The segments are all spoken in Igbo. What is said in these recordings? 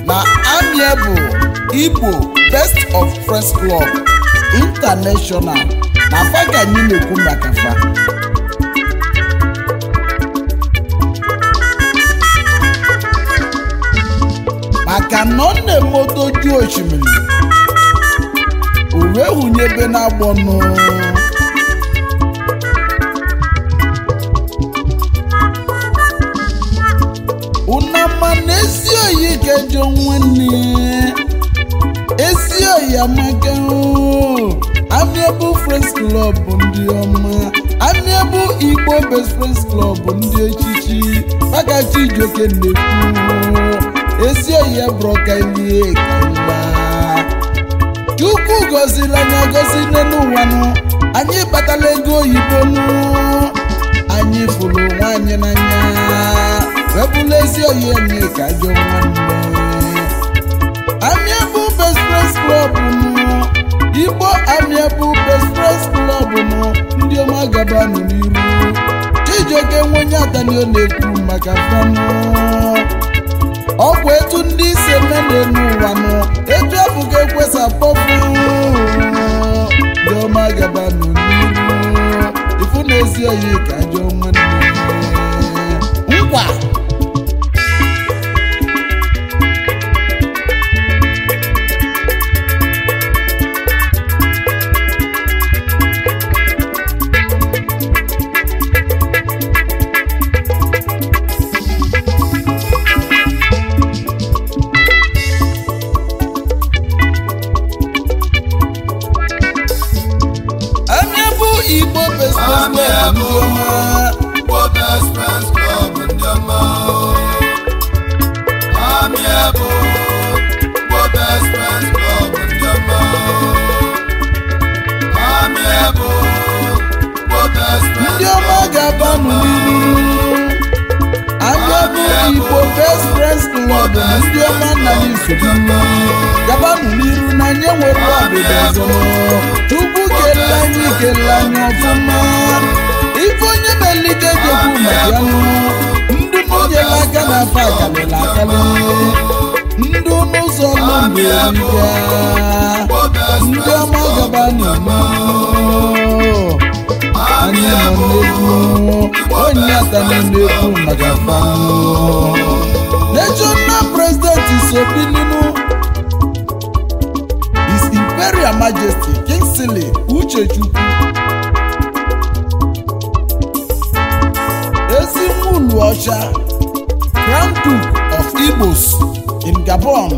na amie bụ igbo best of friends club international na fa ka anyị na-ekwu maka fa maka na ọ na-emotoju osimiri o wee hunyebe n'agbọnụ unama na ezi oyi kejọ nwanne ezi oyi amaka o. amiable friends club bụ ndị ọma amiable igbo best friends club bụ ndị echichi maka chijoke na-ekwu ezi oyi abụrụ ka ilie kaila chukwu gọziri anyị agọzi n'elu ụwa nụ anyị kpatala ego oyibo nụ anyị fụrụ nwaanyị n'anya wepụla ezi oyi anyị ka ajọ nwanne amiable best friends club nụ igbo amiable best friends club nụ ndị ọma gaba nụ n'iru chijioke nwenye adanio na-ekwu maka fanụ ọ bụ etu ndị isi eme n'elu ụwa nụ etu abụghị ekwesa kpọpụ ndị ọma gaba nụ n'iru ifu na ezi oyi ka ajọ nwanne nkwa anya bụ igbo besbes ndị ọma Igbo Best Friends Club ndị ọma Amiable Igbo Best Friends Club ndị ọma Amiable Igbo Best Friends ndị ọma ga-abanụ n'iru anya bụ igbo best friends club na ndị ọma nna anyị nsogbu gabanụ n'iru na anyị nwere ọdịda ọzọ chukwu kelee anyị kelee anyị ọfụma ife onye melike jekwu maka ya nụ ndị mụnyere aka na afa akalịla akalị ndị n'ụzọ nọ mgbe erika ndị ọma gabanụ n'iru anyị nọ n'egwu onye atani n'egwu maka fanụ national president isobilinu his imperial majesty kingsley uchechukwu ezimulu ọcha grand duke of igbos in gabon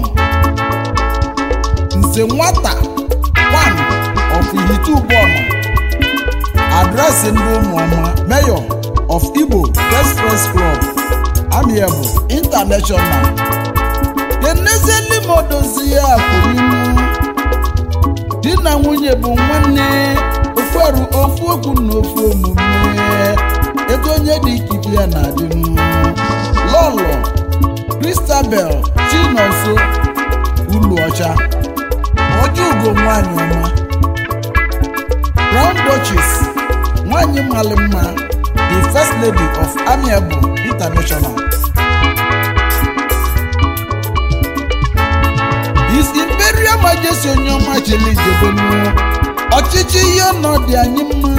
nze nwata one of ihitubọma adreesị ndị ụmụọma mayor of igbo best friends club amiable international kenezielimodozi ya kwụrinu di na nwunye bụ nwanne oferu ofu okwu na ofu omume ego onye dị ikike ya na-adịnu lọlọ kristabel chinonso ulu ọcha ọjọ ugo nwanyị ọma Crown Duchess nwanyị mmalị mma the first lady of Amiable International His Imperial Majesty onye ọma chili jebenu ọchịchị ihe ọnọdụ anyị mma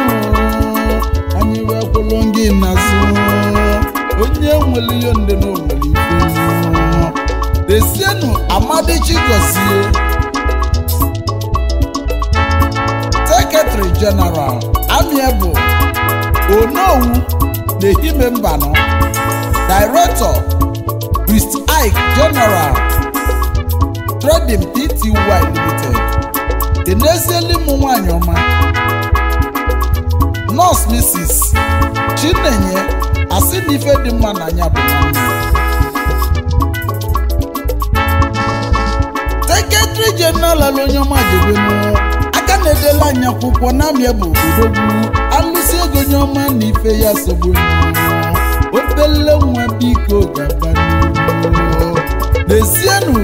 anyị wee kwụrụ gị n'azụ onye nwere ihe ndị na onwere ife desienu Amadichi Gozie Secretary General Amiable Onowu Nehime Mbano Director Priest Ike General Trading Pty Limited Enezieli m nwanyị ọma Nurse Mrs. Chinenye asị na ife dị mma n'anya bụ nwanne Secretary General onye ọma jebenu aka na-edela anyị akwụkwọ na-amịa bụ odogwu alụsị ego onye ọma na ife ya sogbu obele nwa biko gaba n'ihu n'ezienụ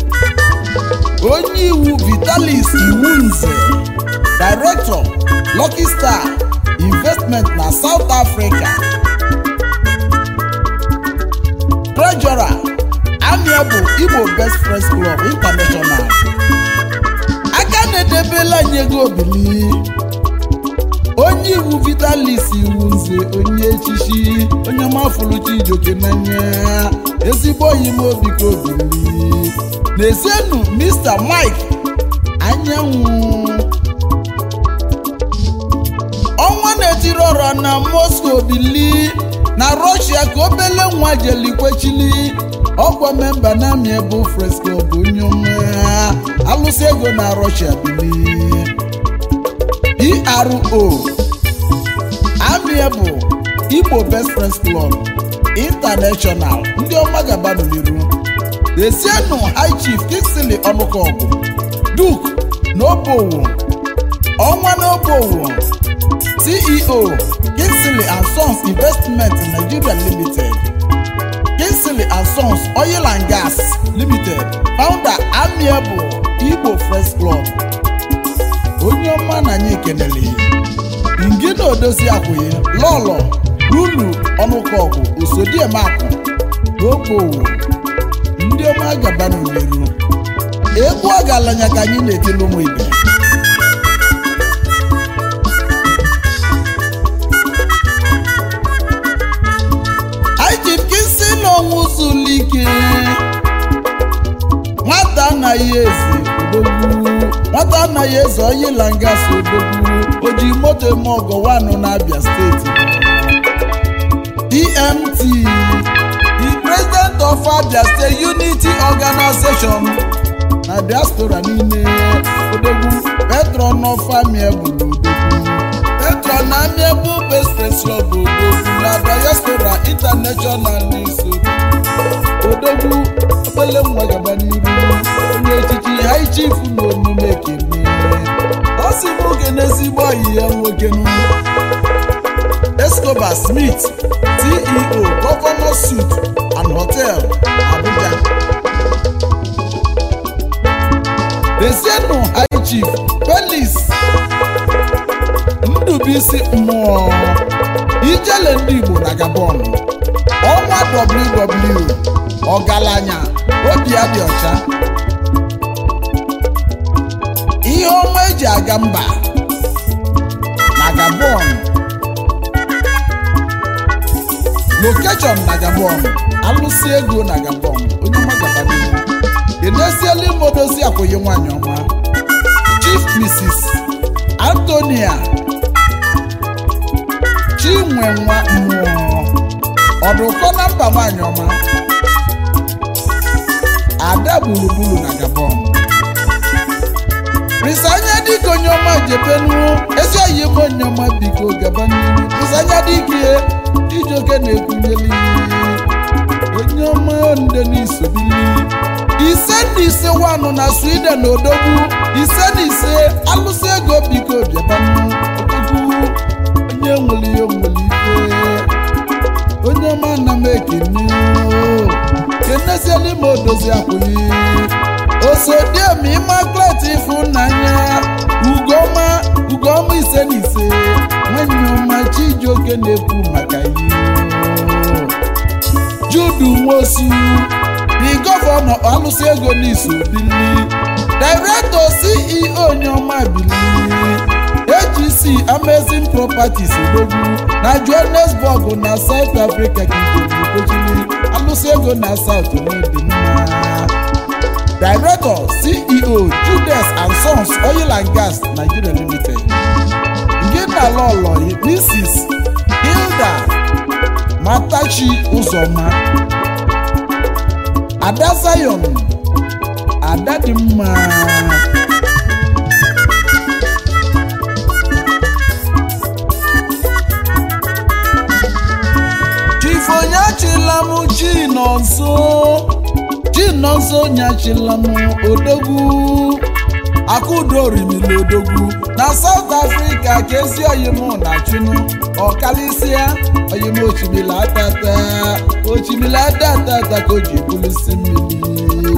onye iwu vitalis iwu nze director Lucky Star investment na South Africa treasurer amịa bụ igbo best friends club international aka na-edebela anyị ego obili onye iwu vitalis iwu nze onye echichi onye mafụrụ chijoke n'anya ezigbo oyi m obi ka obili na-esenu mr mike anyanwụ ọnwa na-etiri ọra na moscow bili na rọshia ka obele nwa jelikwechili ọkwa memba na amị bụ fresco bụ onye ọma alụsị ego na rọshia bili ero amị bụ igbo best friends club international ndị ọma gabanụ n'iru desienu high chief kingsley ọnụkọgụ duke n'obowo ọnwa n'obowo ceo kingsley and sons investment nigeria limited kingsley and sons oil and gas limited founder amiable igbo first club onye ọma na anyị ekenele ngina odozi akwụghị lọlọ lulu ọnụkọgụ osodiemakụ n'obowo ndị ọma gaba n'umeru egwu ọgaranya ka anyị na-etili ụmụ ibe anyị ji nkịsị n'ọnwụ zulike nwata anaghị eze odogwu nwata anaghị eze oyila ngasị odogwu o ji moto eme ọgọ wanụ n'abia steeti dmt the president of abia state unity organization na diaspora niile odogwu petron of amiebulu odogwu petron na amiebụ bespreslo bụ odogwu na diaspora international n'iso odogwu obele nwa gaba n'iru onye echichi high chief na omume kene ọ sị m oge n'ezigbo ọyị ya nwoke nụ escobar smith ceo governor suit and hotel abuja desienu high chief felix ndubisi mmụọ ijele ndị igbo na gabon ọnwa ww ọgaranya obi ya dị ọcha ihe ọma eji aga mba na gabon lokeshọn na gabon alụsị ego na gabon onye ọma gaba n'ihu edesiela ime odozi akwụghị nwanyị ọma chief mrs antonia chinwe nwa mmụọ ọdụkọ na mba nwanyị ọma ada gburugburu na gabon risanya dịka onye ọma jebenu ezi oyi ebe onye ọma biko gaba n'ihu risanya dịka ijoke na-ekwunyeli onye ọma nde n'isobili ise na ise wanụ na sweden odogwu ise na ise alụsị ego biko bịabanụ odogwu onye nwere ihe nwere ife onye ọma na m ekene keneziela ime odozi akwụghị osodiem imaklet ịfụnanya ugoma ugoma ise na ise nwanyị ọma chijioke na-ekwu maka ihe judu nwosu the gọvanọ alụsị ego n'iso bili director ceo onyeọma bili agc amazing properties odogwu na johannesburg na south africa kigobikochili alụsị ego na south nwedị mma director ceo judes and sons oil and gas nigeria limited nke na lọlọ mrs hilda matachi ụzọma ada zion ada dị mma chifonyachila m chi nọ nso chi nọ nso nyachila m odogwu akudo rimili odogwu na south africa ka ezi oyim na chunu ọkalịsịa oyim ochimila atata ochimila atatata ka o ji bulisi mmiri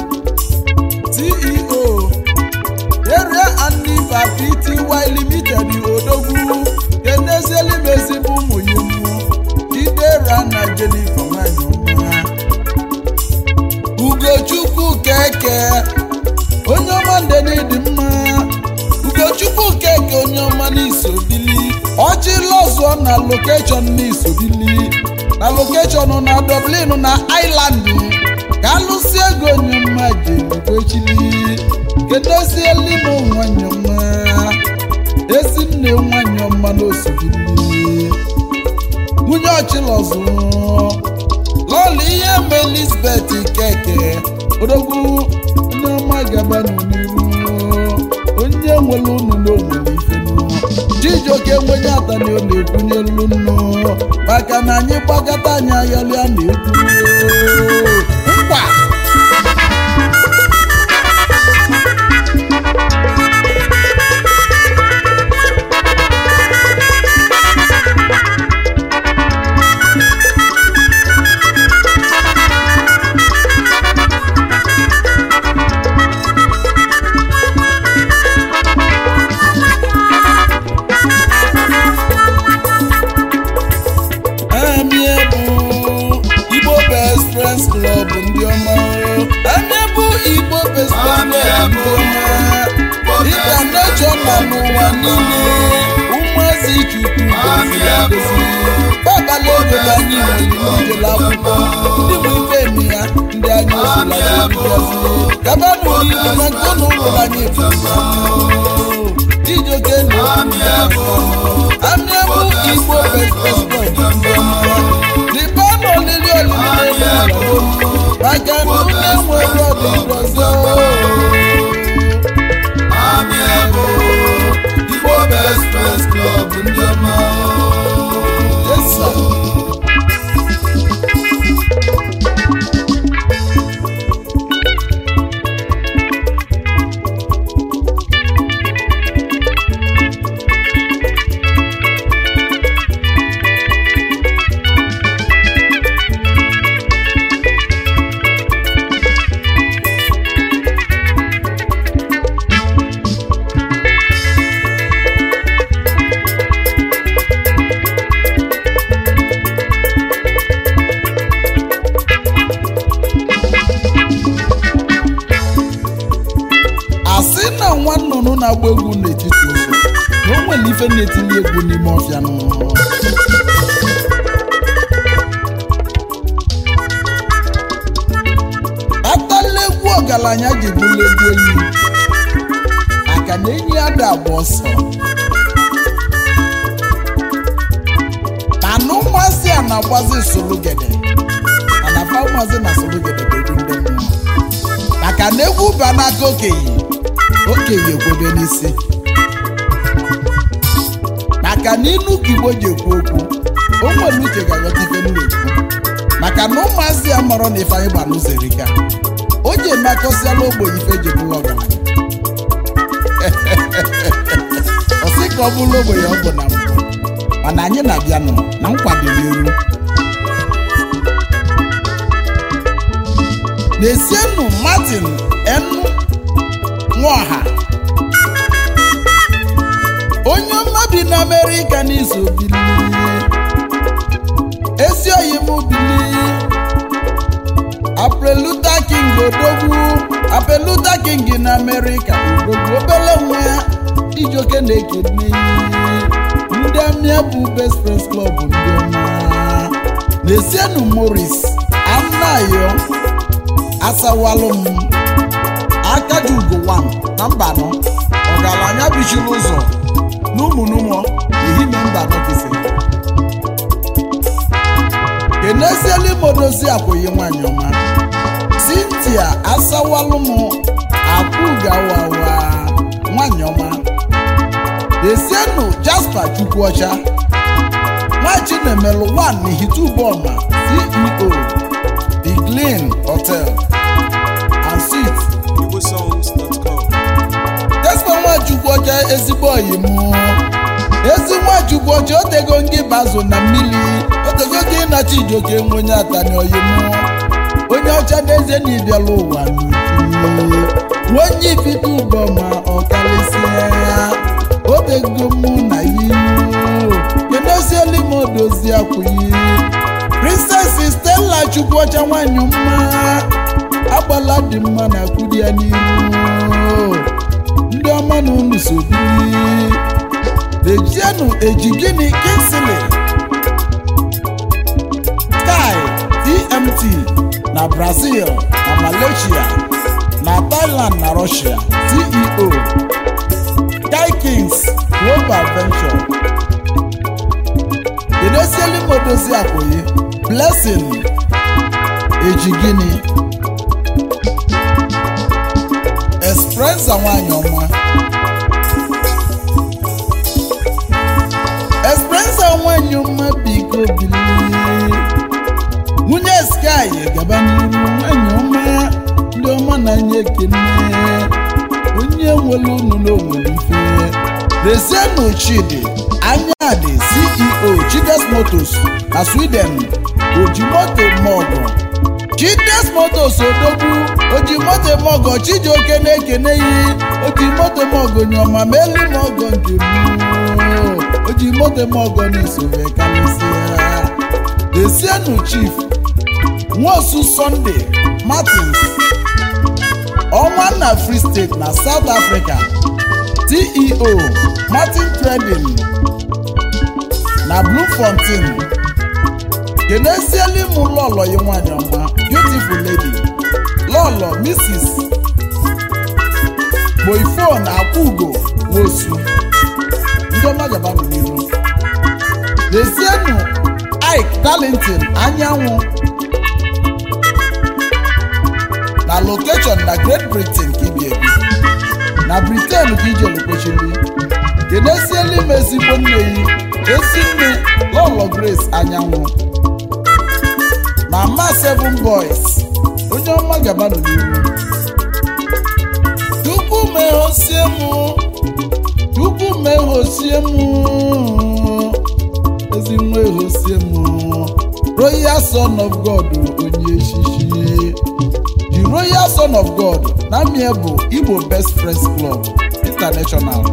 ceo area aniva pty limited odogwu kenezieli m ezigbo ụmụ ya ụmụ idera na jenifa nwanyị ọma ugo ugochukwu keke onye ọma ndedị mma ugochukwu keke onye ọma n'isobili ọchịlọzụọ na lokeshọn n'isobili na lokeshọn na dublin na island ka alụsi ego onye ọma jerugochili kedozielimo nwanyị ọma ezinne nwanyị ọma n'osobili nwunye ọchịlọzụ lọlụ ihe ma elizabeth keke odogwu onye ọma gaba n'iru onye nwere unu n'onwere ifenu chijioke nwenye atani ọ na-ekwunye elu nnu maka na anyị gbakọta anyị ayọlịa na-ekwu nkwa Anyị bụ Igbo Best Friends Club ndị ọma anyị bụ Igbo Best Friends Club ndị ọma international n'ụwa niile ụmụazị Chukwu goziri agozi babala obodo anyị nwere n'ijele akwụkwọ ndị bụ ife emi ya ndị anyị osila gozi gabanụ n'ihu na nke ụlọ ụlọ anyị bụ Chijioke na Amị bụ Igbo Best Friends Club ndị ọma Libanụ olili olili na-enwe maka na unu enwere ọdịdị ọzọ Igbo Best Friends Club ndị ọma Yes, sir. asị na nwa nnụnụ na-agba egwu n'etiti ụzọ na o nwere ife na-etili egwu n'ime ọfịa nụ atala egwu ọgaranya ji bụrụ egwu enyi maka na enyi ya da agba ọsọ mana ụmụazị a na-agbazi sologede mana fa ụmụazị na sologede bụ egwu ndị mmụọ maka na egwu ba n'aka okenye okenye ekwebe n'isi maka na inu ka igbo ji ekwu okwu o nwere uche ga-aghọta ife m na-ekwu maka na ụmụazị ya mọrọ na ife anyị gba n'ụzọ erika o ji emakọsiala ogbenye ife ji bụrụ ọgaranya ọ sị ka ọ bụrụ ogbenye ọ bụ na mbụ mana anyị na-abịanụ na nkwado n'elu na-esienụ martin enu nwaọha onye ọma bi na amerịka n'izu bili ezi oyi m bili apreluta king odogwu apreluta king na amerịka odogwu obele nwa ya ijoke na-ekene ndị amịa bụ best friends club ndị ọma na-esienụ moris anayo asawalụ m akaji ugo wan na mbanọ ọgaranya bichiri ụzọ n'ụmụnụmọ ehime mbanọ kisi kenezieli modozi akwụghị nwanyị ọma cynthia asawalụ m akwụgawawa nwanyị ọma esienụ jasper chukwuọcha nwachi na-emelụ wan n'ihitubọma ceo the glen hotel and suites igbosongs.com Jasper Nwachukwu ọcha ezigbo oyi mụ ezi Nwachukwu ọcha otego ngị bazụ na mmiri otego gị nacha ijoke nwe onye atani oyi mụ onye ọcha n'ezie na ịbịala ụwa n'uju onye ifite ụbọ ma ọ karịsịa ya otego mụ na ihu kedozieli m odozi akwụghị princess stella chukwuọcha nwanyị mma agbala ala dị mma na akwụdi ya n'iru ndị ọma na unu so bili dejienụ eji gịnị kinsili sky tmt na brazil na malaysia na thailand na russia ceo sky kings global venture edesieli modozi akwụghị blessing eji gịnị Esperanza nwanyị ọma Esperanza nwanyị ọma biko bilie nwunye Sky gaba n'iru nwanyị ọma ndị ọma na-anya ekene onye nwere unu n'onwere mfe Rezienụ Chidi Anyadị CEO Chides Motors na Sweden Ojimoto Mogo Chides Motors Odogwu Ojimoto Mogo Chijioke na-ekene yi Ojimoto Mogo nyọma ma elu Mogo nke m Ojimoto Mogo na-esore karịsịa Desienu Chief Nwosu Sunday Martins ọnwa na Free State na South Africa CEO Martin Trading na Bloemfontein kenesieli m lọlọ yi nwanyị ọma beautiful lady lọlọ Mrs. Boyfon Akwugo Nwosu ndị ọma gaba n'iru Desienu Ike Darlington anyanwụ na location na Great Britain ka ibi ebi na Britain ka ije lukwechiri kenesieli m ezigbo nne yi ezi nne lọlọ Grace anyanwụ mama seven boys onye ọma gabanụ n'ihu chukwu mehosie m chukwu mehosie m ezi nwa ehosie m royal son of god onye echichi the royal son of god na mie bụ igbo best friends club international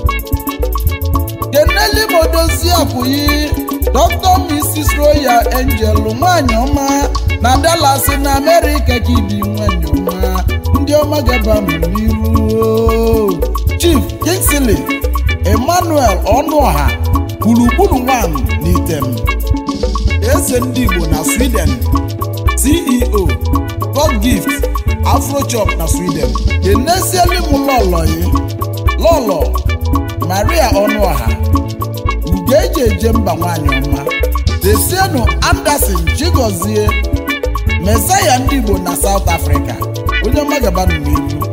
keneli modozi akwụyi dr mrs royal angel nwanyị ọma na dallas na amerịka ka ibi nwanyị ọma ndị ọma gaba m n'iru chief kingsley emmanuel ọnụọha gburugburu nwan n'item eze ndị igbo na sweden ceo god gift afrochop na sweden kenesieli m lọlọyi lọlọ maria ọnụọha ugo eji eje mba nwanyị ọma desienu anderson chigozie mesaya ndị igbo na south africa onye ọma gabanụ n'ihu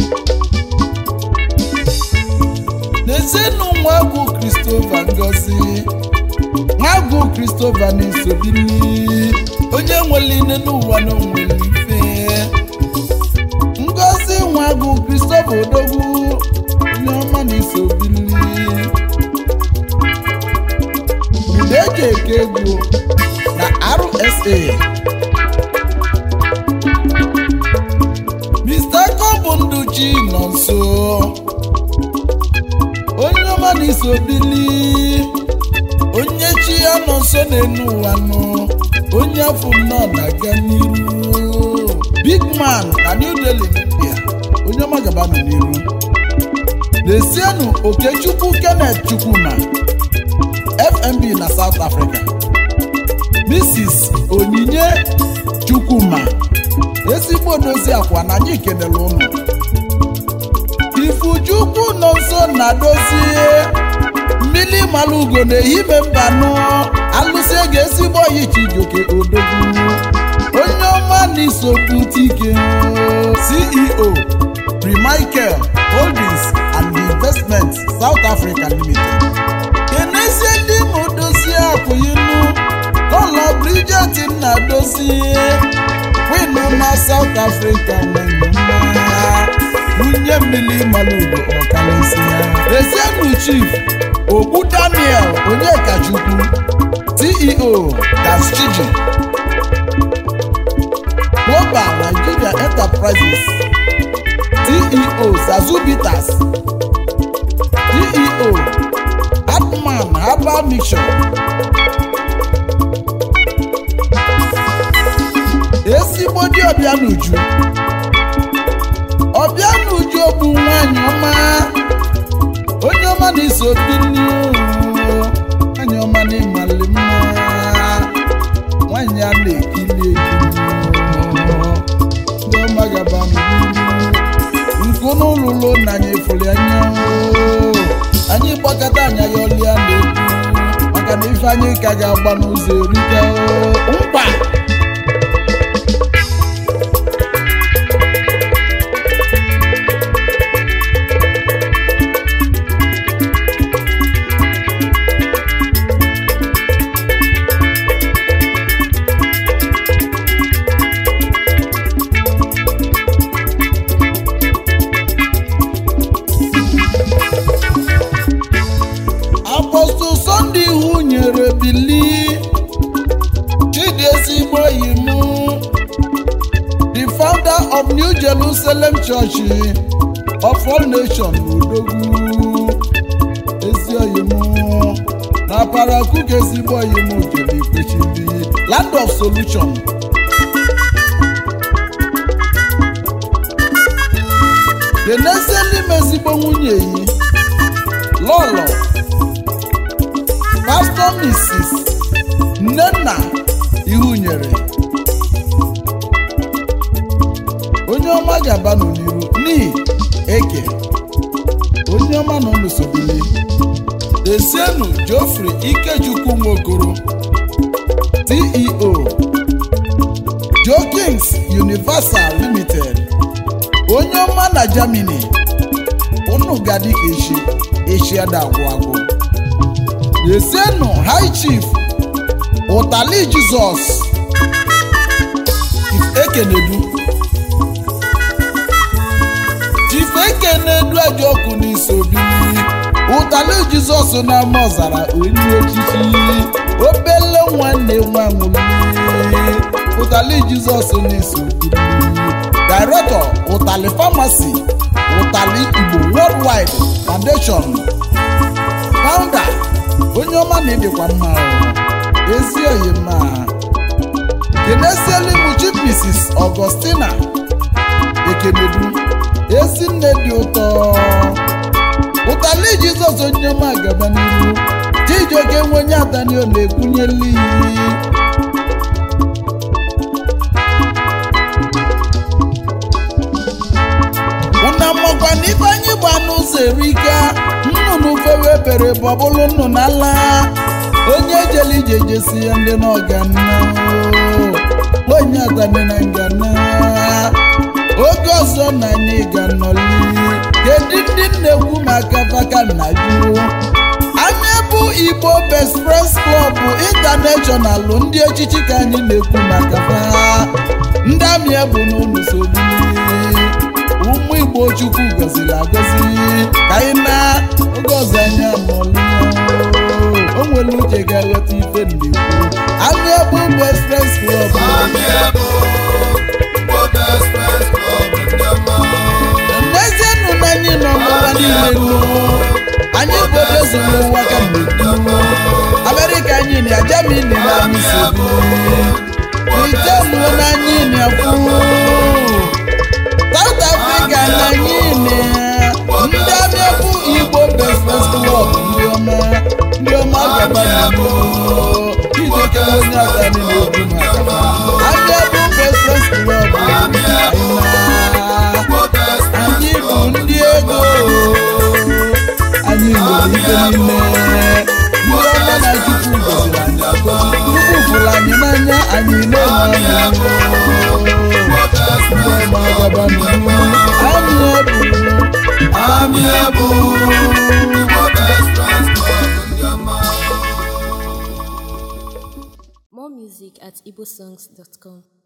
desienu nwagwu christopher ngozi nwagwu christopher na-esobili onye nwere ine n'ụwa na onwere ife ngozi nwagwu christopher odogwu onye ọma na-esobili ude eji eke egwu na rsa mr kobunduchi nọ nso onye ọma na-eso bili onye chi ya nọ nso n'elu ụwa nọ onye afọ nnọọ na-aga n'iru big man na new delhi india onye ọma gaba nọ n'iru desienu okechukwu kenneth chukwuma fmb na south africa mrs onyinye chukwuma ezigbo dozi akwa na anyị kelere ụnụ ifuchukwu nọ nso na dozie mmiri mara ugo na-ehime mbanụ alụsị ego ezigbo oyi chijoke odogwu onye ọma na isopụta ike ceo Michael holdings and investment south africa limited kenezie ndị ma dozie akwụyinu kọlọ bridget nna dozie winu na south africa nwere mma nwunye mmiri malugo ọkalịsịa rezienu chief ogbu daniel onyekachukwu ceo daschiji global nigeria enterprises ceo zazubitas ceo atman herbal mixture ezigbo dị ọbịa n'uju ọma na iso bili nwanyị ọma na ịmali mma nwanyị a na-ekili ekili ndị ọma gaba nkụ n'ụlụlụ na anyị efuli anya anyị gbakọta anya ya ọlịa na-ekwu maka na ife anyị ka ga-agba n'ụzọ erika mkpa apọstụl sọnde ihu nyere bili chidi ezigbo yi mụ the founder of new jerusalem church of all nations n'odogwu ezi oyi mụ na parakuka ezigbo oyi mụ jere ikpechili land of solution denesieli m ezigbo nwunye yi lọlọ pastọ mrs nnenna ihunyere onye ọma ga-abanụ n'iru n'ihi eke onye ọma nọ n'usobili desienu jofri ikechukwu nwokoro ceo jokings universal limited onye ọma na germany unu gadi ka echi echi ada agwụ agwụ desienu high chief ụtali jizọs Chief ekenedu Chief ekenedu ejiokwu n'isobili ụtali jizọs na-ama ọzara onye echichi obele nwanne nwa nwụli ụtali jizọs n'isobili director ụtali pharmacy ụtali igbo worldwide foundation founder onye ọma na ịdịkwa mma o. ezi oyi mma kenesielu m chief mrs augustina ekenedu ezi nne dị ụtọ ụtali jizọs onye ọma gaba n'ihu chijioke nwe onye adanio na-ekwunyeli iyi una makwa na ife anyị gba n'ụzọ erika nnụnụ fewe bere bọbụlụ nnụnụ ala onye jele ije jesi ya ndị n'ọgana onye adani na ngana oge ọzọ na anyị ga-anọli kedu ndị na-ekwu maka vaka nna jụ anya bụ igbo best friends club international ndị echichi ka anyị na-ekwu maka ha ndị amị bụ n'ụlọ sobili ụmụ igbo chukwu gọziri agọzi ka anyị na oge ọzọ anyị amụọlụ o nwere uche ga-aghọta ife ndekwu anụ ebe best friends club Ami ebo, Igbo Best Friends Club ndị ọma. n'ezienụ na anyị nọ n'ụwa niile nụ anyị obodo zuru ụwa ka mgbe gboo. amerịka anyị na jamani na anyị sobu briten na anyị na-ekwu South Africa na anyị na ndị abịakwu Igbo Best Friends Club ndị ọma ndị ọma gaba n'igbo ijeke onye atani na-ekwu maka ha. anyị bụ Best Friends Club anyị na Igbo Best Friends anyị bụ Club ndị ego anyị nwere ife niile ndị ọma na chukwu goziri anyị agọzi chukwu fụrụ anyị n'anya anyị na-enwe ọṅụ Igbo Best ndị Friends ọma gaba n'ihu anyị ebu Ami ebo, Igbo Best Friends Club ndị ọma. More music at igbosongs.com.